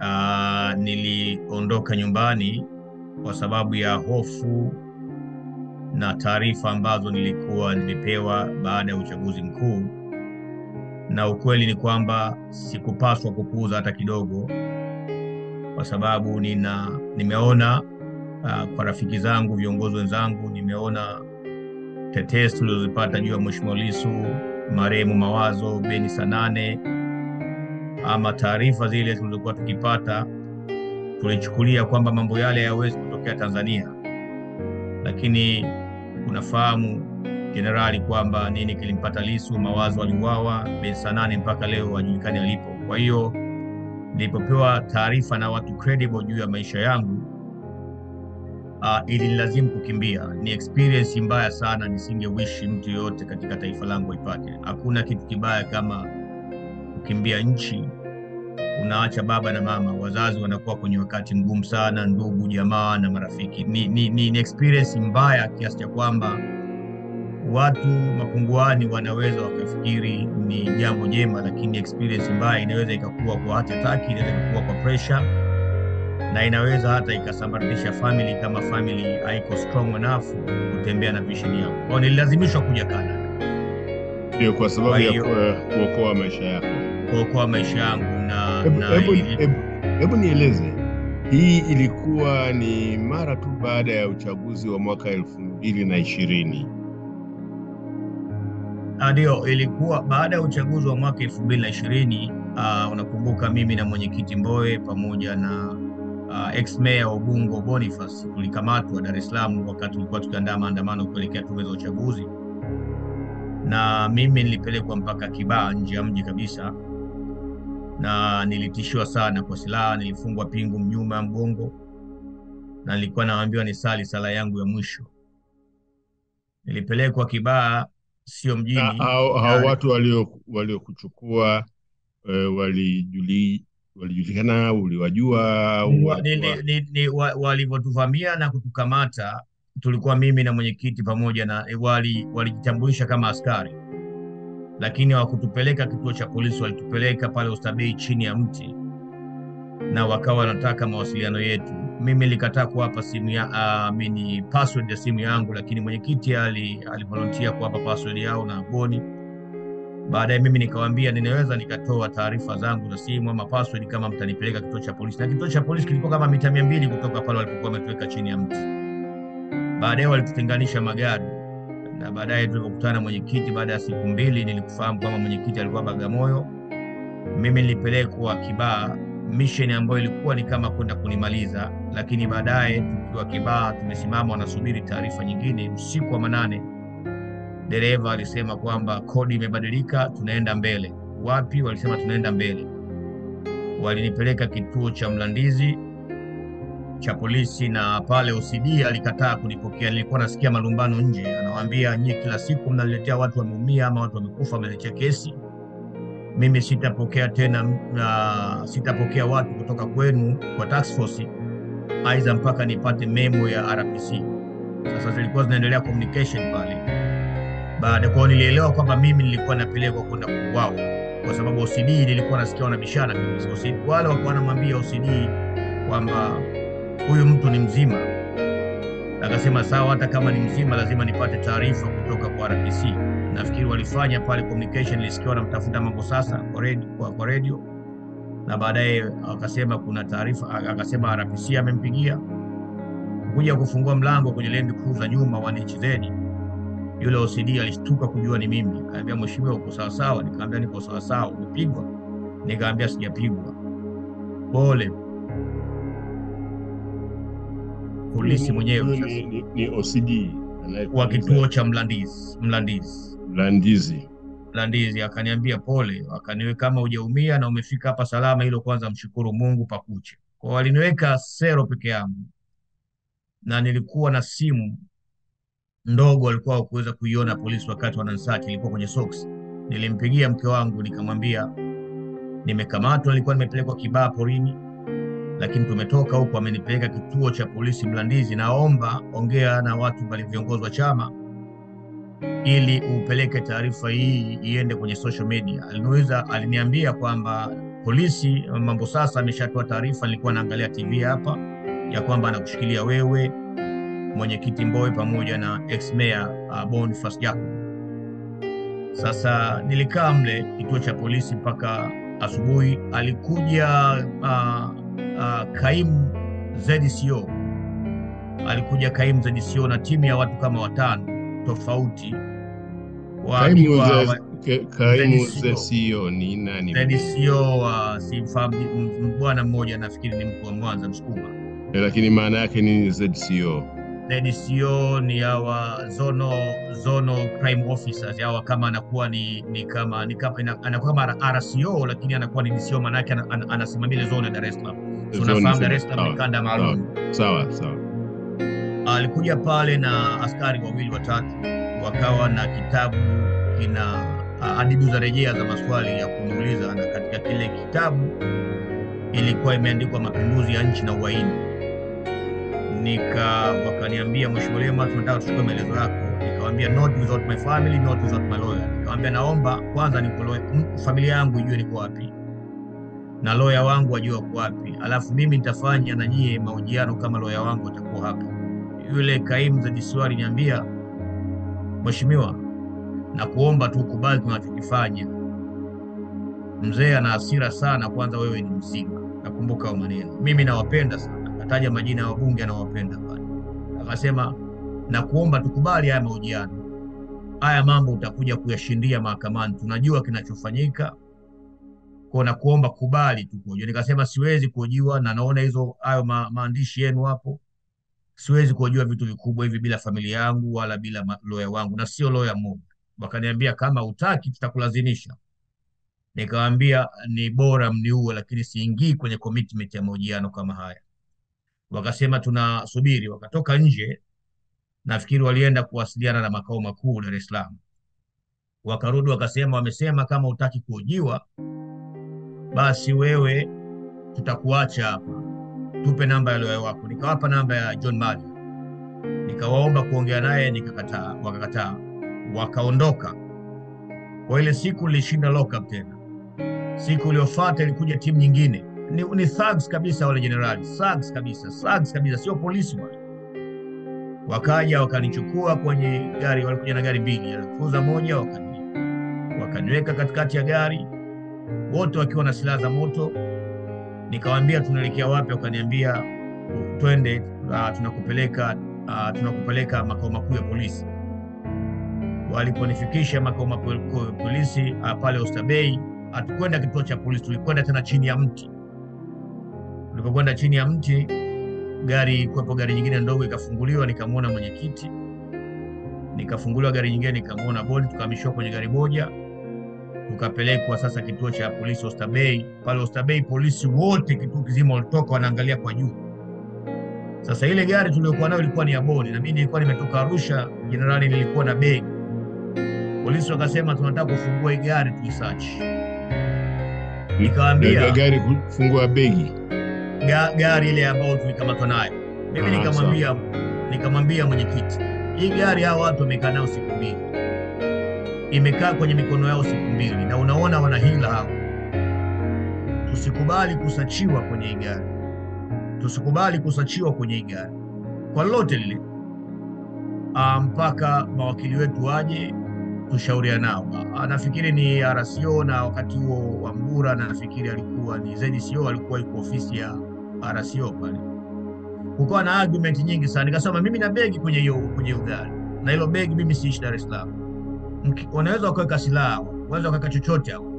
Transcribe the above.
uh, niliondoka nyumbani kwa sababu ya hofu na taarifa ambazo nilikuwa nimepewa baada ya uchaguzi mkuu, na ukweli ni kwamba sikupaswa kupuuza hata kidogo, kwa sababu nina nimeona uh, kwa rafiki zangu, viongozi wenzangu, nimeona tetesi tulizozipata juu ya Mheshimiwa Lissu, marehemu Mawazo, Beni Sanane, ama taarifa zile tulizokuwa tukipata, tulichukulia kwamba mambo yale hayawezi kutokea Tanzania, lakini unafahamu jenerali kwamba nini kilimpata Lissu. Mawazo aliuawa, Beni Sanane mpaka leo hajulikani alipo. Kwa hiyo nilipopewa taarifa na watu credible juu ya maisha yangu uh, ilinilazimu kukimbia. Ni experience mbaya sana, nisingewishi mtu yoyote katika taifa langu aipate. Hakuna kitu kibaya kama kukimbia nchi, unaacha baba na mama, wazazi wanakuwa kwenye wakati mgumu sana, ndugu jamaa na marafiki. Ni, ni, ni, ni experience mbaya kiasi cha kwamba watu mapunguani wanaweza wakafikiri ni jambo jema, lakini experience mbaya inaweza ikakuwa kwa heart attack, inaweza ikakuwa kwa pressure na inaweza hata ikasambaratisha family kama family haiko strong enough kutembea na vision yako. Kwa hiyo nililazimishwa kuja Canada Ndio, kwa sababu Kwa ya hiyo- ku- kuokoa maisha yako. kuokoa maisha yangu na, Hebu- na hebu- ili- hebu- Hebu nieleze, hii ilikuwa ni mara tu baada ya uchaguzi wa mwaka elfu mbili na ishirini. Ah, Ndio, ilikuwa baada ya uchaguzi wa mwaka elfu mbili na ishirini. Unakumbuka mimi na mwenyekiti Mbowe pamoja na uh, ex mayor wa Ubungo Boniface tulikamatwa Dar es Salaam wakati tulikuwa tukiandaa maandamano kuelekea tume za uchaguzi, na mimi nilipelekwa mpaka Kibaha nje ya mji kabisa, na nilitishiwa sana kwa silaha, nilifungwa pingu nyuma ya mgongo, na nilikuwa naambiwa nisali sala yangu ya mwisho. Nilipelekwa Kibaha, sio Na mjini hao hao na- watu walio waliokuchukua eh, walijuli walijulikana, uliwajua au Wa- walikuwa- ni- ni- ni- wa- walivyotuvamia na kutukamata, tulikuwa mimi na mwenyekiti pamoja na wali walijitambulisha kama askari, lakini hawakutupeleka kituo cha polisi, walitupeleka pale Oysterbay chini ya mti, na wakawa wanataka mawasiliano yetu. Mimi nilikataa kuwapa simu ya uh, mini password ya simu yangu, lakini mwenyekiti ali alivolunteer kuwapa password yao na Boni. Baadaye mimi nikawaambia ninaweza nikatoa taarifa zangu za simu ama password kama mtanipeleka kituo cha polisi, na kituo cha polisi kilikuwa kama mita mia mbili kutoka pale walipokuwa wametuweka chini ya mti. Baadaye walitutenganisha magari, na baadaye tulipokutana na mwenyekiti, baada ya siku mbili nilikufahamu kwamba mwenyekiti alikuwa Bagamoyo, mimi nilipelekwa Kibaha, mission ambayo ilikuwa ni kama kwenda kunimaliza, lakini baadaye tukiwa Kibaha tumesimama wanasubiri taarifa nyingine, usiku wa manane dereva alisema kwamba kodi imebadilika, tunaenda mbele. Wapi? Walisema tunaenda mbele. Walinipeleka kituo cha Mlandizi cha polisi, na pale OCD alikataa kunipokea. Nilikuwa nasikia malumbano nje, anawaambia nyie, kila siku mnaletea watu wameumia ama watu wamekufa, mnaletea kesi. Mimi sitapokea tena, uh, sitapokea watu kutoka kwenu kwa task force, aidha mpaka nipate memo ya RPC. Sasa zilikuwa zinaendelea communication pale baada kwao nilielewa kwamba mimi nilikuwa napelekwa kwenda kuuawa kwa sababu OCD nilikuwa nasikia wanabishana kabisa. OCD, wale walikuwa wanamwambia OCD kwamba huyu mtu ni mzima, akasema sawa, hata kama ni mzima lazima nipate taarifa kutoka kwa RPC. Nafikiri walifanya pale communication, nilisikia wanamtafuta mambo sasa kwa radio, kwa, kwa radio na baadaye akasema kuna taarifa, akasema RPC amempigia kuja kufungua mlango kwenye Land Cruiser nyuma wa NHZ yule OCD alishtuka kujua ni mimi, akaambia mheshimiwa, uko sawa sawa? Nikamwambia niko sawa sawa. Umepigwa? Nikamwambia sijapigwa. Pole. Polisi Huyu mwenyewe ni, sasa ni, ni OCD wa kituo cha Mlandizi, Mlandizi, Mlandizi. Mlandizi akaniambia pole, akaniweka kama hujaumia na umefika hapa salama, hilo kwanza mshukuru Mungu pakuche. Kwa waliniweka sero peke yangu, na nilikuwa na simu ndogo walikuwa hawakuweza kuiona polisi wakati wananisaki, ilikuwa kwenye socks. Nilimpigia mke wangu nikamwambia nimekamatwa, nilikuwa nimepelekwa Kibaha porini, lakini tumetoka huko, amenipeleka kituo cha polisi Mlandizi. Naomba ongea na watu mbali, viongozi wa chama, ili upeleke taarifa hii iende kwenye social media. Aliniuliza, aliniambia kwamba polisi mambo sasa ameshatoa taarifa, nilikuwa naangalia TV hapa ya kwamba anakushikilia wewe mwenyekiti Mbowe pamoja na ex mayor uh, Boniface Jacob. Sasa nilikaa mle kituo cha polisi mpaka asubuhi. Alikuja uh, uh, kaimu ZCO, alikuja kaimu ZCO na timu ya watu kama watano tofauti Kaimu wakiwa za wa- ka- kaimu ZCO. za CEO ni nani? ZCO uh, simfahamu m- m- bwana mmoja nafikiri ni mtu wa Mwanza Msukuma. Eh, Lakini maana yake ni ZCO. ZCO ni hawa zono zono crime officers hawa, kama anakuwa ni, ni kama ni kama ina- anakuwa kama RCO lakini anakuwa ni DCO, maana yake ana- ana- anasimamia ile zone ya Dar es Salaam. So Zone unafahamu zima. Dar es Salaam ni Sawa, kanda maalum. Sawa sawa. Alikuja pale na askari wawili watatu, wakawa na kitabu kina ah, hadidu za rejea za maswali ya kuniuliza, na katika kile kitabu ilikuwa imeandikwa mapinduzi ya nchi na uhaini. Nika wakaniambia, Mheshimiwa Lema, tunataka tuchukue maelezo yako. Nikamwambia not without my family, not without my lawyer. Nikamwambia naomba kwanza niko lawyer, m- familia yangu ijue niko wapi na lawyer wangu ajue wako wapi, alafu mimi nitafanya na nyie mahojiano kama lawyer wangu atakuwa hapa. Yule kaimu za DCI aliniambia, Mheshimiwa, na kuomba tu kubali tunachokifanya. Mzee ana hasira sana, kwanza wewe ni mzima. Nakumbuka hayo maneno, mimi nawapenda sana. Kataja majina ya wabunge anawapenda pale, akasema na kuomba tukubali haya mahojiano, haya mambo utakuja kuyashindia mahakamani, tunajua kinachofanyika kwa na kuomba kubali tu kuhojiwa. Nikasema siwezi kuhojiwa na naona hizo hayo ma, maandishi yenu hapo, siwezi kuhojiwa vitu vikubwa hivi bila familia yangu wala bila ma- lawyer wangu, na sio lawyer mmoja. Wakaniambia kama utaki tutakulazimisha. Nikawaambia ni bora mniue, lakini siingii kwenye commitment ya mahojiano kama haya. Wakasema tunasubiri, wakatoka nje. Nafikiri walienda kuwasiliana na makao makuu Dar es Salaam, wakarudi wakasema, wamesema kama utaki kuhojiwa basi wewe tutakuacha hapa, tupe namba ya lawyer wako. Nikawapa namba ya John Mali, nikawaomba kuongea naye, nikakataa, wakakataa, wakaondoka. Kwa ile siku nilishinda lockup tena. Siku iliyofuata ilikuja timu nyingine, ni, ni thugs kabisa, wale jenerali thugs kabisa, thugs kabisa, sio polisi wale. Wakaja wakanichukua kwenye gari, walikuja na gari mbili, alikuza moja, wakani wakaniweka katikati ya gari wote wakiwa na silaha za moto. Nikawaambia tunaelekea wapi? Wakaniambia twende, uh, tunakupeleka uh, tunakupeleka makao makuu ya polisi. Waliponifikisha makao makuu ya polisi uh, pale Oysterbay, hatukwenda kituo cha polisi, tulikwenda tena chini ya mti. Tulipokwenda chini ya mti, gari kuwepo gari nyingine ndogo ikafunguliwa, nikamwona mwenyekiti, nikafunguliwa gari nyingine, nikamwona bodi, tukahamishiwa kwenye gari moja tukapelekwa sasa kituo cha polisi Oysterbay. Pale Oysterbay polisi wote kituo kizima walitoka wanaangalia kwa juu. Sasa ile gari tuliyokuwa nayo ilikuwa ni ya bodi, na mimi nilikuwa nimetoka Arusha, jenerali, nilikuwa na begi. Polisi wakasema tunataka kufungua hii gari tuisearch. Nikawaambia Ga- Gari kufungua begi. ga, gari ile ambayo tulikamatwa nayo. Mimi Ah, nikamwambia nikamwambia mwenyekiti, hii gari hao watu wamekaa nayo siku mbili, imekaa kwenye mikono yao siku mbili, na unaona wana hila hao. Tusikubali kusachiwa kwenye hii gari, tusikubali kusachiwa kwenye hii gari kwa lolote lile, Ah, mpaka mawakili wetu waje tushauriana nao. Ah, Nafikiri ni RCO na wakati huo Wambura, na nafikiri alikuwa ni ZCO, alikuwa yuko ofisi ya RCO pale. Kukawa na argument nyingi sana, nikasema mimi na begi kwenye hiyo kwenye hiyo gari, na hilo begi mimi siishi Dar es Salaam. Mki- Wanaweza wakaweka silaha, wanaweza wakaweka chochote hapo,